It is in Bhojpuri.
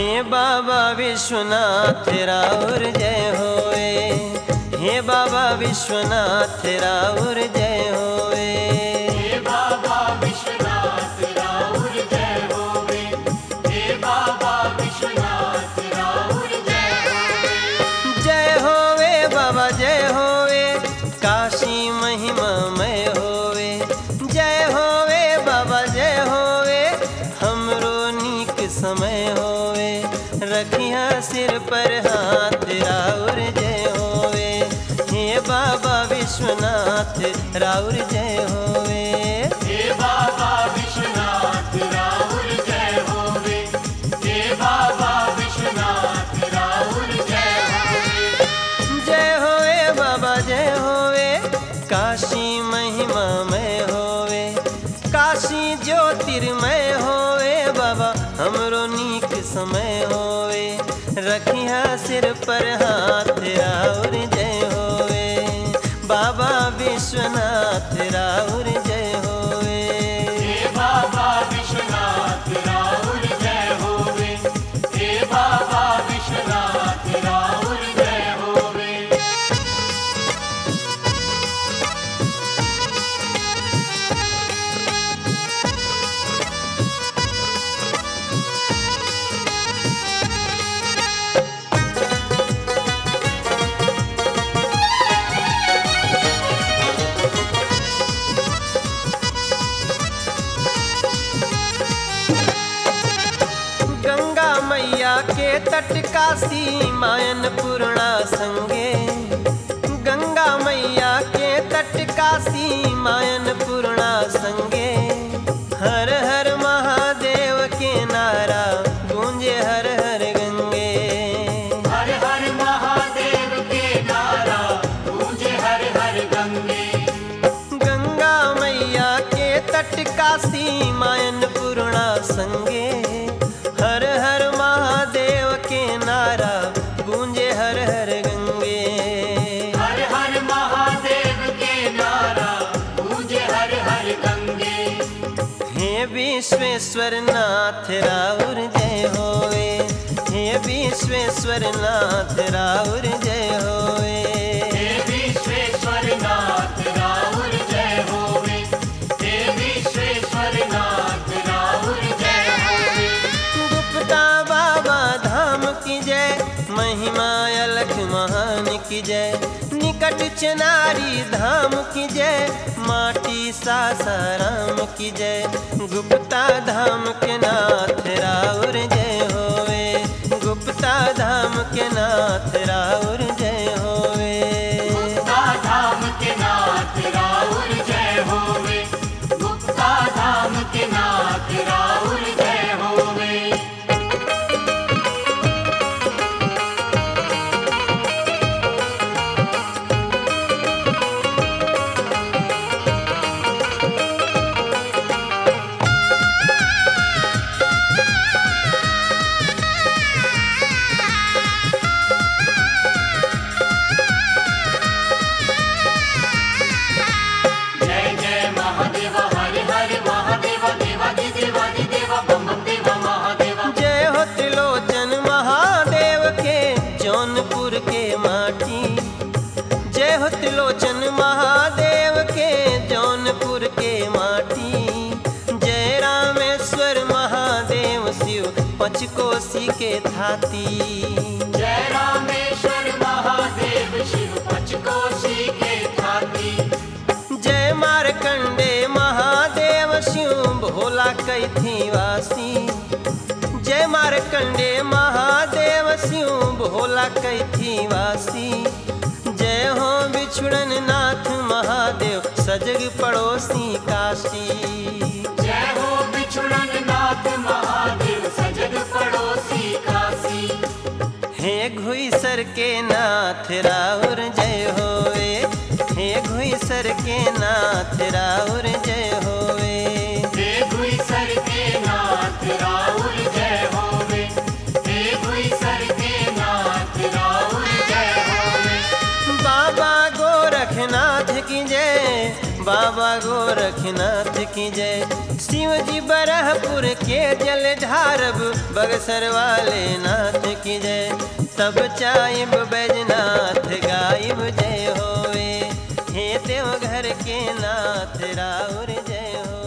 हे बाबा विश्वनाथ राउर जय होए हे बाबा विश्वनाथ राउर जय होए हे बाबा विश्वनाथ राउर जय होवे हे बाबा विश्वनाथ राउर जय होवे जय होवे बाबा जय होवे काशी महिमा मय होवे जय होवे बाबा जय होवे हमरो नीक समय होवे रखिया सिर पर हाथ राउर जय होवे हे बाबा विश्वनाथ राउर जय होवे हे बाबा विश्वनाथ राउर जय होवे हे बाबा विश्वनाथ राउर जय होवे जय होवे बाबा जय होवे काशी महिमा मय होवे काशी ज्योतिर्मय होवे बाबा हमरो नीक समय होवे रखिया सिर पर हाथ राउर जय होवे बाबा विश्वनाथ राउर जय होवे हे बाबा विश्वनाथ राउर जय होवे हे बाबा विश्वनाथ राउर जय होवे गंगा मैया के तट काशी मायन पूर्णा संगे गंगा मैया के तट काशी मायन पूर्णा संगे हर हर महादेव के नारा गूंजे हर हर गंगे हर हर महादेव के नारा गूंजे हर हर गंगे गंगा मैया के तट काशी मायन पूर्णा संगे हर हर महादेव के नारा गूंजे हर हर गंगे हर हर महादेव के नारा गूंजे हर हर गंगे हे विश्वेश्वर नाथ राउर जय होवे हे विश्वेश्वर नाथ राउर जय होवे हे विश्वेश्वर नाथ राउर जय होवे हे विश्वेश्वर नाथ राउर जय होवे गुप्ता बाबा धाम की जय महिमा अलख महान की जय निकट चनारी धाम की जय माटी सासाराम की जय गुप्ता धाम के नाथ राउर जय होवे गुप्ता धाम के नाथ राउर जय होवे गुप्ता धाम के नाथ राउर जय होवे गुप्ता धाम के नाथ राउर जय होवे जय जय महादेव हरे हरे महादेव देवादि देवादि देवा बम बम देवा महादेवा जय हो त्रिलोचन महादेव के जौनपुर के माटी जय हो त्रिलोचन महादेव के जौनपुर के माटी जय रामेश्वर महादेव शिव पचकोसी के थाती जय रामेश्वर महादेव शिव पचकोशी के थाती जय मारकंडे महादेव शिव भोला कैथी वासी जय मारकंडे महादेव शिव भोला कैथी वासी जय हो बिछुड़न नाथ महादेव सजग पड़ोसी काशी जय हो बिछुड़न नाथ महादेव सजग पड़ोसी काशी हे घुईसर के नाथ राउर जय होवे हे घुईसर के नाथ राउर जय होवे हे गुई सर के नाथ राउर जय होवे हे गुई सर के नाथ राउर जय होवे बाबा गोरखनाथ की जय बाबा गोरख गोरखनाथ की जय शिव जी बरहपुर के जल ढारब बगसर वाले नाथ की जय तब चाइब बैजनाथ गाइब जय होवे हे देव घर के नाथ राउर जय हो